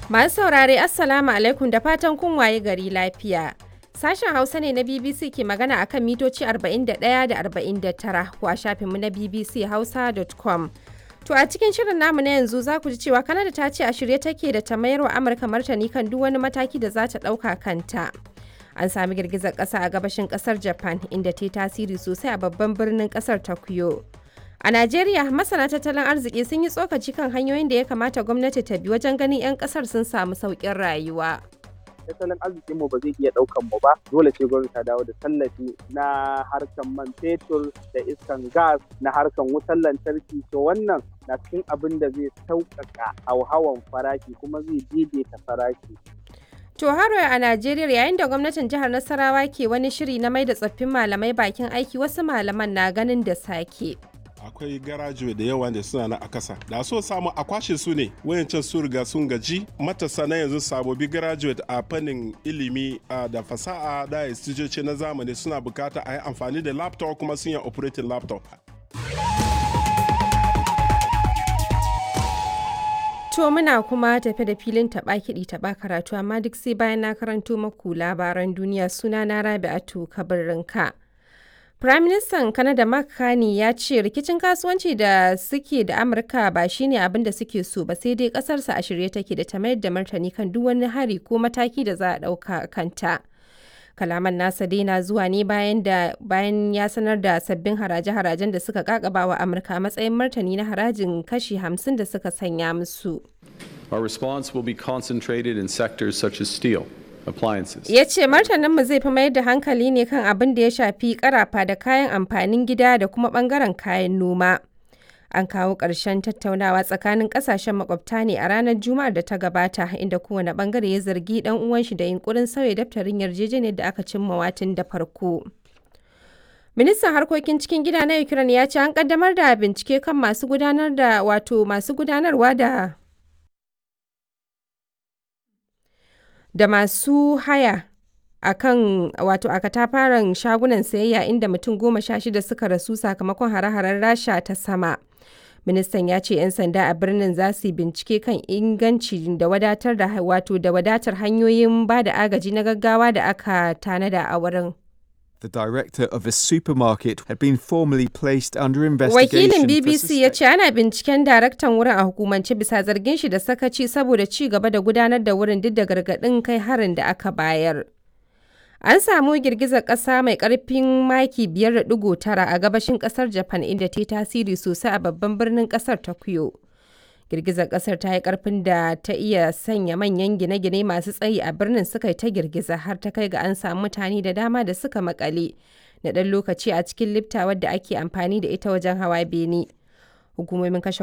Masu saurare Assalamu alaikum da fatan kun waye gari lafiya. Sashen Hausa ne na BBC ke magana akan mitoci 41 da 49 ko a shafinmu na bbchausa.com. To a cikin shirin namu na yanzu za ku ji cewa Kanada ta ce a shirye take da ta mayar wa Amurka martani kan duk wani mataki da za ta ɗauka kanta. An sami girgizar ƙasa a gabashin ƙasar Japan inda ta yi tasiri sosai a babban birnin ƙasar Tokyo. A Najeriya, masana tattalin arziki sun yi tsokaci kan hanyoyin da ya kamata gwamnati ta bi wajen ganin 'yan kasar sun samu sauƙin rayuwa. tattalin arzikin mu ba zai iya ɗaukan mu ba dole ce gwamnati ta dawo da tallafi na harkan man fetur da iskan gas na harkan wutar lantarki to wannan na cikin abin da zai sauƙaƙa hauhawan farashi kuma zai daidaita farashi To haro a Najeriya yayin da gwamnatin jihar Nasarawa ke wani shiri na mai da tsoffin malamai bakin aiki wasu malaman na ganin da sake. akwai garajuwe da yawa da suna na a kasa da so samu a kwashe su ne wayancan su riga sun gaji matasa na yanzu sabobi graduate a fannin ilimi da fasaha da istijoci na zamani suna bukata a yi amfani da laptop kuma sun yi operating laptop To muna kuma tafe da filin taɓa kiɗi taɓa karatu amma duk sai bayan na karanto maku labaran duniya suna na Rabi'atu Kabirinka. Firaministan Kanada Mark Carney ya ce rikicin kasuwanci da suke da Amurka ba shine abin da suke so ba sai dai kasarsa a shirye take da ta mayar da martani kan duk wani hari ko mataki da za a ɗauka kanta. Kalaman nasa dai na zuwa ne bayan da bayan ya sanar da sabbin haraje-harajen da suka kakaba wa Amurka a matsayin martani na harajin kashi 50 da suka sanya musu. Our response will be concentrated in sectors such as steel. appliances. Ya ce martaninmu zai fi mayar da hankali ne kan abin da ya shafi karafa da kayan amfanin gida da kuma bangaren kayan noma. An kawo ƙarshen tattaunawa tsakanin ƙasashen makwabta ne a ranar Juma'ar da ta gabata inda kowane bangare ya zargi ɗan uwan shi da yunkurin sauya daftarin yarjejeniyar da aka cimma watin da farko. Ministan harkokin cikin gida na Ukraine ya ce an kaddamar da bincike kan masu gudanar da wato masu gudanarwa da da masu haya a kan wato a katafaren shagunan sayayya inda mutum goma sha shida suka rasu sakamakon hare-haren rasha ta sama ministan ya ce 'yan sanda a birnin za su bincike kan inganci da wadatar da wato da wadatar hanyoyin ba da agaji na gaggawa da aka tanada a wurin The director of a supermarket had been formally placed under investigation. Wakilin BBC ya ce ana binciken daraktan wurin a hukumance bisa zargin shi da sakaci saboda ci gaba da gudanar da wurin duk da gargaɗin kai harin da aka bayar. An samu girgizar ƙasa mai ƙarfin maki 5.9 a gabashin ƙasar Japan inda ta yi tasiri sosai a babban birnin ƙasar Tokyo. girgizar kasar ta yi karfin da ta iya sanya manyan gine-gine masu tsayi a birnin suka yi ta girgiza har ta kai ga an samu mutane da dama da suka makale na ɗan lokaci a cikin lifta wadda ake amfani da ita wajen hawa bene hukumomin kashe